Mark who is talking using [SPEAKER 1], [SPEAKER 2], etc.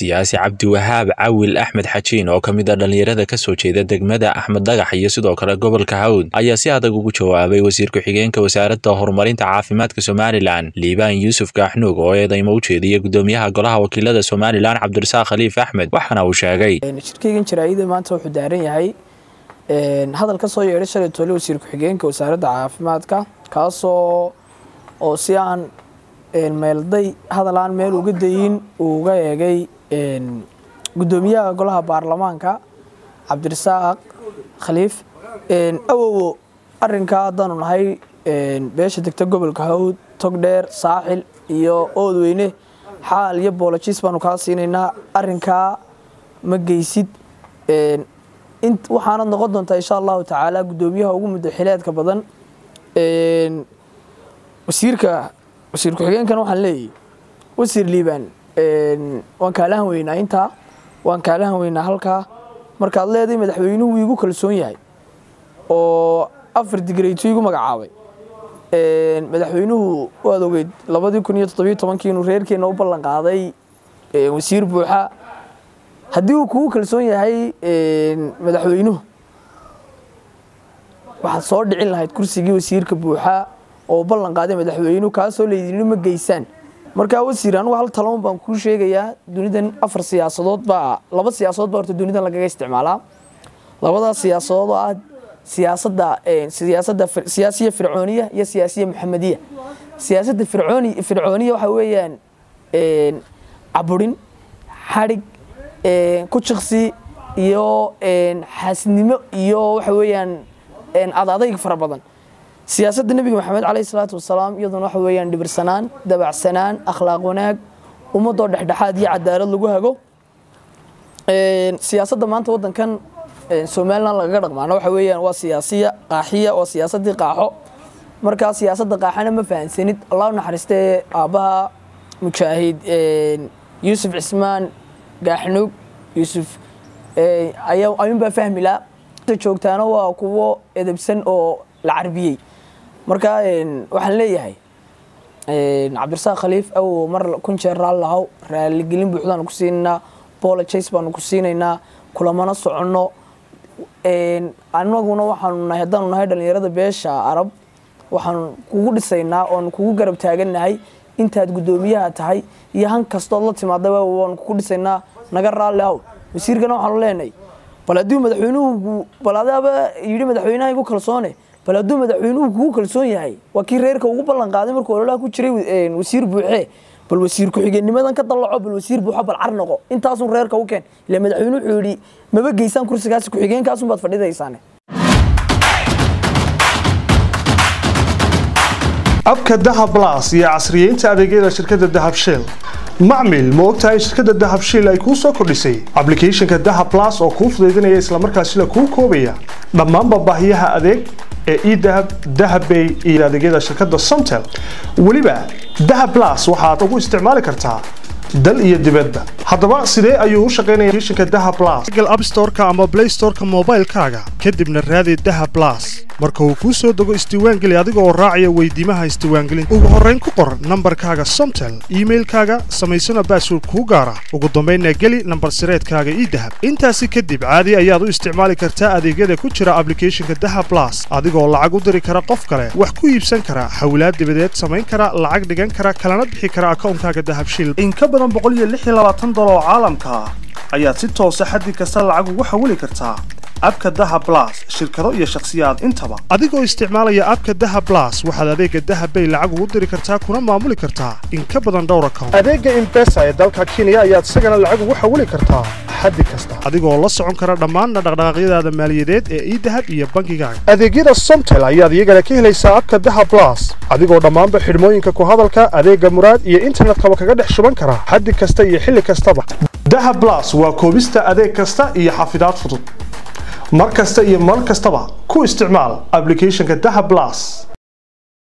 [SPEAKER 1] siyaasi cabdiwahaab cawil axmed xajiin oo ka mid a dhallinyarada kasoo jeeda degmada axmed dhagax iyo sidoo kale gobolka hawd ayaa si adag ugu jawaabay wasiir ku-xigeenka wasaaradda horumarinta caafimaadka somalilan liibaan yuusuf gaaxnuug oo eedaymo u jeediyay gudoomiyaha golaha wakiilada somalilan cabdirasaaq khaliif axmed waxaana uu sheegay
[SPEAKER 2] shirkeygan jaraa'ida maanta wuxuu daaran yahay hadal ka soo yeedhay shalay tole wasiir ku-xigeenka wasaaradda caafimaadka kaasoo oo si aan meelday hadal aan meel uga dayin uu uga eegay gudoomiyaha golaha baarlamaanka cabdirasaaq khaliif awowo arinkaa haddaanu nahay beesha degta gobolka hawd togdheer saaxil iyo oodweyne xaal iyo boolojis baanu kaa siinaynaa arinkaa ma geysid waxaanad noqon doontaa insha allahu tacaala gudoomiyaha ugu muddo xileedka badan wasiirka wasiir ku-xigeenkana waxaan leeyahy wasiir liibaan waan kaalahan weynaa intaa waan kaalahan weynaa halkaa markaad leedahay madaxweynuhu iigu kalsoon yahay oo afar digreyto igu magacaabay madaxweynuhu waad ogeyd labadii kun iyo toddobiyo tobankii inuu reerkeenna u ballan qaaday wasiir buuxa haddii uu kugu kalsoon yahay madaxweynuhu waxaad soo dhicin lahayd kursigii wasiirka buuxa oo ballan qaaday madaxweynuhu kaasoo laydini ma geysaan markaa wasiir anugu hal taloon baan kuu sheegayaa dunidan afar siyaasadood baa laba siyaasadood baa horta dunidan lagaga isticmaalaa labadaas siyaasadood oo ah siyaasadda siyaasadda siyaasiya fircooniya iyo siyaasiya maxamediya siyaasadda fircooni fircooniya waxaa weeyaan caburin xadhig ku jiqsi iyo xaasidnimo iyo waxa weeyaan adadayg fara badan siyaasadda nebiga maxamed caleyhi salaatu wasalaam iyaduna waxa weeyaan dhibirsanaan dabacsanaan akhlaaq wanaag ummadoo dhexdhexaad iyo cadaalad lagu hago siyaasadda maanta waddankan somalilan lagaga dhaqmaana waxa weeyaan waa siyaasiya qaaxiya waa siyaasaddii qaaxo markaa siyaasadda qaaxana ma fahansanid allah u naxariistee aabbaha mujaahid yuusuf cismaan gaaxnuug yuusuf ayuunbaa fahmilaa joogtaana waa kuwo edebsan oo la carbiyey markaa waxaan leeyahay cabdirasaaq khaliif awow mar kun jeer raallahow raaligelin buuxdaanu ku siinaynaa bolojace baanu ku siinaynaa kulamana soconno anaguna waxaanu nahay haddaanu nahay dhallinyarada beesha arab waxaanu kugu dhisaynaa oonu kugu garab taagannahay intaad guddoomiyaha tahay iyo han kastood la timaadaba waanu kugu dhisaynaa naga raalli ahow wasiirkana waxaanu leenahay bal hadduu madaxweynuhu bal adaaba yidhi madaxweynaha igu kalsoone bal hadduu madaxweynuhu kugu kalsoon yahay waa kii reerka ugu ballan qaaday markuu ololaha ku jiray wasiir buuxee bal wasiir ku-xigeennimadan ka dallaco bal wasiir buuxo bal car noqo intaasun reerka u keen ila madaxweyne wuxuu yidhi maba geysaan kursigaasi ku-xigeenkaasun baad fadhidaysaane
[SPEAKER 3] abka dahab las iyo casriyeynta adeegyada shirkadda dahab shell macmil ma ogtahay shirkadda dahab shiil ay kuu soo kordhisay ablicathonka dahab las oo kuu fudaydinaya islamarkaasila kuu koobaya dhammaanba baahiyaha adeeg ee edahab dahabbay iyo adeegyada shirkadda somtel weliba dahab las waxaad ugu isticmaali kartaa dal iyo dibadba haddaba sidee ayuu u shaqaynaya applicationka dahab las google app store-ka ama play store-ka moobaylkaaga kadibna raadi dahab las marka uu kuu soo dego isdiiwaangeli adiga oo raacaya weydiimaha isdiiwaangelinta ugu horrayn ku qor nambarkaaga somtel iimailkaaga samaysana baasword kuu gaara ugu dambaynna geli nambar sireedkaaga idahab intaasi kadib caadi ayaad u isticmaali kartaa adeegyada ku jira ablicathonka dahab las adigoo lacag u diri kara qof kale wax ku iibsan kara hawlaad dibadeed samayn kara lacag dhigan kara kalana bixi kara akawnkaaga dahabshil in ka badan oo caalamka ah ayaad si toosa xaddi kasta lacag ugu xawili kartaa abka dahab las shirkado iyo shakhsiyaad intaba adigoo isticmaalaya abka dahab las waxaad adeega dahabbay lacag ugu diri kartaa kuna maamuli kartaa in ka badan dhowr account adeega imbesa ee dalka kenya ayaad isagana lacag ugu xawili kartaa xaddi kasta adigoo la socon kara dhammaanna dhaqdhaqaaqyadaada maaliyadeed ee idahab iyo bankigaaga adeegyada somtel ayaad iyagana ka helaysaa abka dahab las adigoo dhammaanba xidhmooyinka ku hadalka adeega muraad iyo internetkaba kaga dhex shuban kara xaddi kasta iyo xilli kastaba dahab las waa koobista adeeg kasta iyo xafidaad fudud mar kasta iyo mar kastaba ku isticmaal ablicathonka dahab las